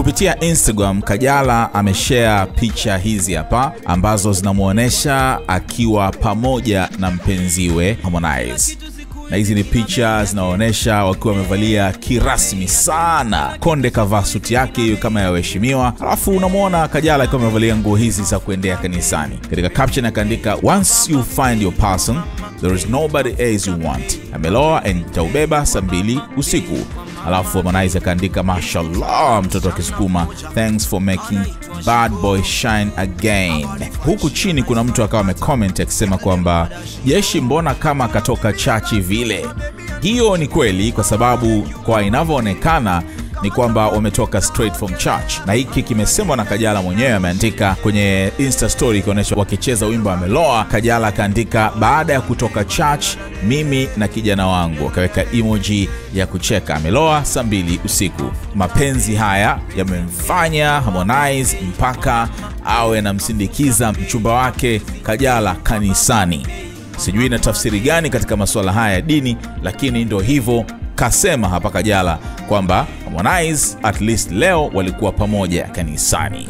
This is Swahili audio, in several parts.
Kupitia Instagram, Kajala ameshare picha hizi hapa ambazo zinamwonyesha akiwa pamoja na mpenziwe Harmonize na hizi ni picha zinaonyesha wakiwa wamevalia kirasmi sana. Konde kavaa suti yake hiyo kama ya waheshimiwa, alafu unamwona Kajala akiwa amevalia nguo hizi za kuendea kanisani. Katika caption akaandika once you find your person there is nobody else you want, ameloa and nitaubeba saa mbili usiku. Alafu Harmonize akaandika mashallah, mtoto akisukuma thanks for making bad boy shine again. Huku chini kuna mtu akawa amecomment akisema kwamba jeshi, mbona kama akatoka chachi vile. Hiyo ni kweli, kwa sababu kwa inavyoonekana ni kwamba wametoka straight from church, na hiki kimesemwa na Kajala mwenyewe. Ameandika kwenye insta story ikionyesha wakicheza wimbo ameloa. Kajala akaandika baada ya kutoka church, mimi na kijana wangu, akaweka emoji ya kucheka, ameloa saa mbili usiku. Mapenzi haya yamemfanya Harmonize mpaka awe anamsindikiza mchumba wake Kajala kanisani. Sijui ina tafsiri gani katika masuala haya ya dini, lakini ndo hivyo kasema hapa Kajala kwamba Harmonize at least leo walikuwa pamoja kanisani.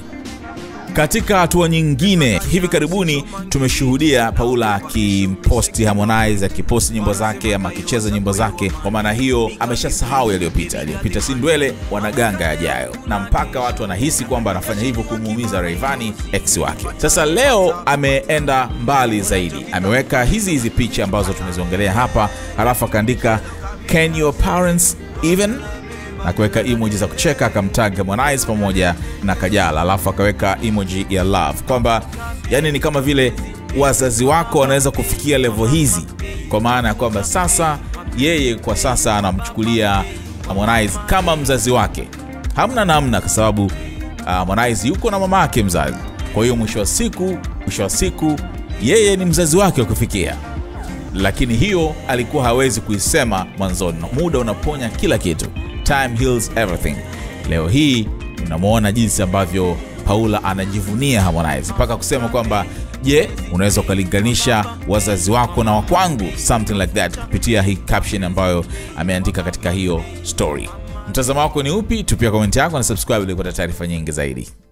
Katika hatua nyingine, hivi karibuni tumeshuhudia Paula akimposti Harmonize akiposti nyimbo zake ama akicheza nyimbo zake. Kwa maana hiyo ameshasahau yaliyopita, yaliyopita si ndwele, wanaganga yajayo, na mpaka watu wanahisi kwamba anafanya hivyo kumuumiza Rayvanny ex wake. Sasa leo ameenda mbali zaidi, ameweka hizi hizi picha ambazo tumeziongelea hapa, halafu akaandika can your parents even na kuweka emoji za kucheka akamtag Harmonize pamoja na Kajala, alafu akaweka emoji ya love, kwamba yani ni kama vile wazazi wako wanaweza kufikia level hizi, kwa maana ya kwamba sasa yeye kwa sasa anamchukulia Harmonize kama mzazi wake, hamna namna, kwa sababu uh, Harmonize yuko na mama yake mzazi. Kwa hiyo mwisho wa siku, mwisho wa siku yeye ni mzazi wake wa kufikia lakini hiyo alikuwa hawezi kuisema mwanzoni. Muda unaponya kila kitu, time heals everything. Leo hii unamwona jinsi ambavyo Paula anajivunia Harmonize mpaka kusema kwamba je, unaweza ukalinganisha wazazi wako na wakwangu, something like that, kupitia hii caption ambayo ameandika katika hiyo story. Mtazamo wako ni upi? Tupia komenti yako na subscribe ili kupata taarifa nyingi zaidi.